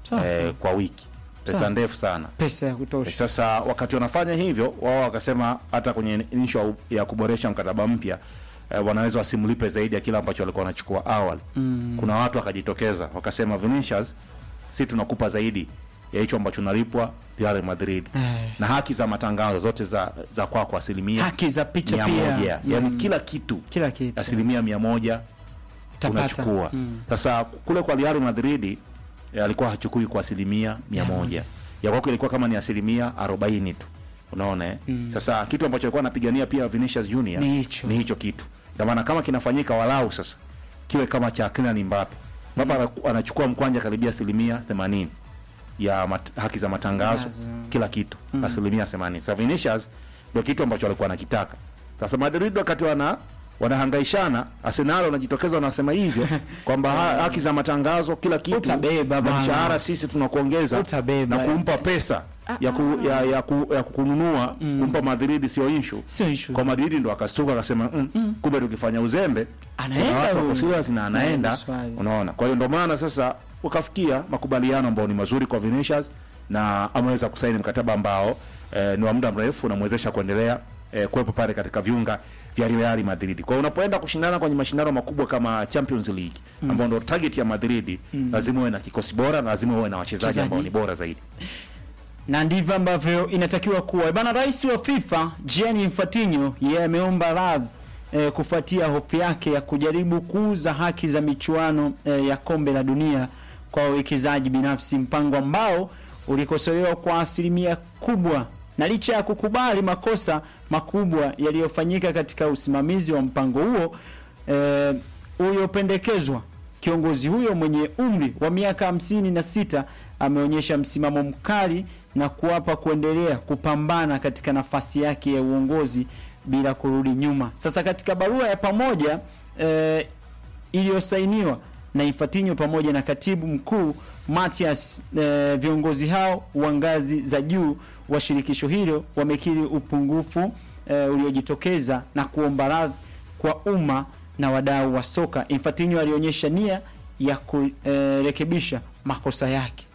Sawa, eh, sawa. kwa wiki pesa Sawa. ndefu sana pesa ya kutosha sasa wakati wanafanya hivyo wao wakasema hata kwenye issue ya kuboresha mkataba mpya eh, wanaweza wasimlipe zaidi ya kile ambacho walikuwa wanachukua awali Mm. kuna watu wakajitokeza wakasema Vinicius si tunakupa zaidi ya hicho ambacho unalipwa Real Madrid Eh. na haki za matangazo zote za za kwako asilimia haki za picha mia pia moja yani kila kitu kila kitu asilimia mia moja Utapata. unachukua Mm. sasa kule kwa Real Madrid eh, alikuwa hachukui kwa asilimia mia moja ya kwako ilikuwa kama ni asilimia arobaini tu unaona eh? sasa kitu ambacho alikuwa anapigania pia Vinicius Junior Ni hicho. ni hicho kitu ndio maana kama kinafanyika walau sasa kiwe kama cha Kylian Mbappe Mbappe anaku- anachukua mkwanja karibia asilimia 80 ya mat, haki za matangazo Matangazo. kila kitu asilimia 80 sasa Vinicius ndio kitu ambacho alikuwa anakitaka sasa Madrid wakati wana wanahangaishana Arsenal wanajitokeza wanasema hivyo kwamba ha, haki za matangazo kila kitu Utabeba na bana. mshahara sisi tunakuongeza Utabeba. na kumpa pesa ya, ku, ya, ya, ku, ya kununua kumpa Madrid sio issue sio issue kwa Madrid ndo akastuka akasema mm, kumbe tukifanya uzembe Anaenda kuna watu huyu. wako serious na anaenda Ndio swali. unaona kwa hiyo ndo maana sasa ukafikia makubaliano ambayo ni mazuri kwa Vinicius na ameweza kusaini mkataba ambao eh, ni wa muda mrefu unamwezesha kuendelea eh, kuwepo pale katika viunga vya Real Madrid. Kwa hiyo unapoenda kushindana kwenye mashindano makubwa kama Champions League ambao ndo target ya Madrid, lazima uwe na kikosi bora na lazima uwe na wachezaji Wachezaji. ambao ni bora zaidi. na ndivyo ambavyo inatakiwa kuwa bana. Rais wa FIFA Gianni Infantino yeye ameomba radhi eh, kufuatia hofu yake ya kujaribu kuuza haki za michuano eh, ya kombe la dunia kwa wawekezaji binafsi, mpango ambao ulikosolewa kwa asilimia kubwa. Na licha ya kukubali makosa makubwa yaliyofanyika katika usimamizi wa mpango huo eh, uliopendekezwa Kiongozi huyo mwenye umri wa miaka hamsini na sita ameonyesha msimamo mkali na kuapa kuendelea kupambana katika nafasi yake ya uongozi bila kurudi nyuma. Sasa katika barua ya pamoja eh, iliyosainiwa na Infantino pamoja na katibu mkuu Matias, eh, viongozi hao wa ngazi za juu wa shirikisho hilo wamekiri upungufu eh, uliojitokeza na kuomba radhi kwa umma na wadau wa soka. Infantino alionyesha nia ya kurekebisha makosa yake.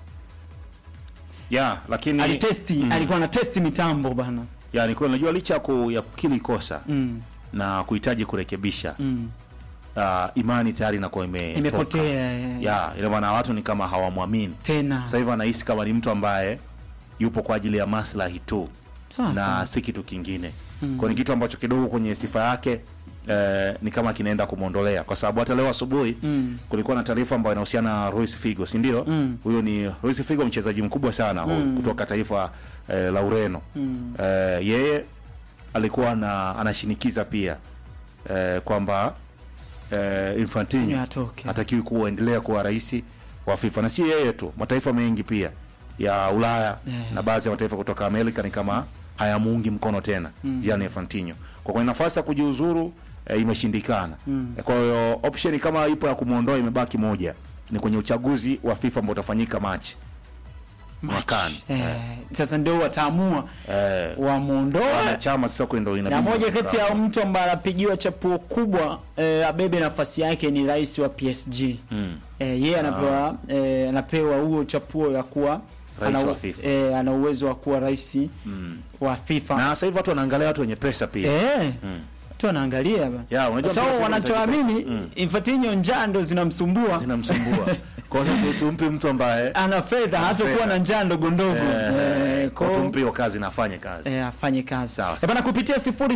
Yeah, lakini Alitesti, Mm. alikuwa na testi mitambo bana. yani kwa unajua licha ya ku, ya kukiri kosa Mm, na kuhitaji kurekebisha mm. uh, imani tayari inakuwa ime Imepotea eh, ya ina maana watu ni kama hawamwamini tena. sasa hivi anahisi kama ni mtu ambaye yupo kwa ajili ya maslahi tu Sawa na sawa. si kitu kingine mm. kwa ni kitu ambacho kidogo kwenye sifa yake eh, ni kama kinaenda kumwondolea kwa sababu hata leo asubuhi Mm. kulikuwa na taarifa ambayo inahusiana na Luis Figo si ndio Mm. huyo ni Luis Figo mchezaji mkubwa sana mm. kutoka taifa eh, la Ureno Mm. eh, yeye alikuwa na anashinikiza pia eh, kwamba eh, Infantino Infantino atoke. hatakiwi kuendelea kuwa rais wa FIFA na si yeye tu, mataifa mengi pia ya Ulaya Yeah. na baadhi ya mataifa kutoka Amerika ni kama hayamuungi mkono tena mm. Gianni Infantino kwa kwenye nafasi ya kujiuzuru eh, imeshindikana mm. Kwa hiyo option kama ipo ya kumwondoa imebaki moja, ni kwenye uchaguzi wa FIFA ambao utafanyika Machi mwakani. Eh, sasa ndio wataamua eh, wamuondoe wanachama sasa kwa ndio na inabidi moja kati ya mtu ambaye anapigiwa chapuo kubwa eh, abebe nafasi yake ni rais wa PSG. mm. Eh, yeye anapewa eh, anapewa huo chapuo ya kuwa Rais ana, wa FIFA. eh, ana uwezo wa kuwa rais Mm. wa FIFA. na sasa hivi watu wanaangalia watu wenye pesa pia eh, mm. watu wanaangalia ba. Ya, unajua Sasa mpira sasa wanachoamini unahitaji pesa. Mm. Infantino njaa ndo zinamsumbua zinamsumbua kwa hiyo tumpe mtu ambaye ana fedha hatakuwa fedha. na njaa ndogo ndogo eh, eh, kwa kwa- tumpe hiyo kazi na afanye kazi eh, afanye kazi Sawa, Eh, bana kupitia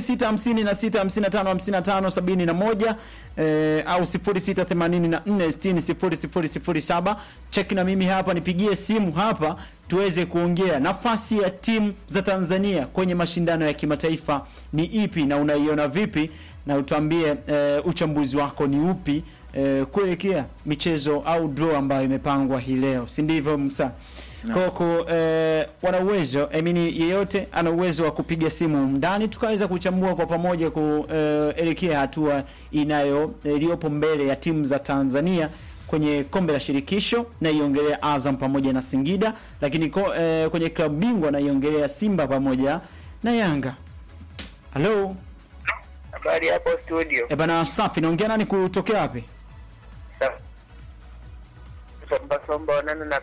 0656555571 eh, au 0684600007 cheki na mimi hapa nipigie simu hapa tuweze kuongea nafasi ya timu za Tanzania kwenye mashindano ya kimataifa ni ipi na unaiona vipi na utuambie eh, uchambuzi wako ni upi eh, kuelekea michezo au draw ambayo imepangwa hii leo si ndivyo Musa No. Koko eh, wana uwezo I mean, yeyote ana uwezo wa kupiga simu ndani tukaweza kuchambua kwa pamoja kuelekea hatua inayo iliyopo mbele ya timu za Tanzania kwenye kombe la shirikisho na iongelea Azam pamoja na Singida, lakini ko, eh, kwenye klabu bingwa na iongelea Simba pamoja na Yanga. Halo, Habari hapo studio. eh bana, safi. Naongea nani kutokea wapi? Somba somba onana na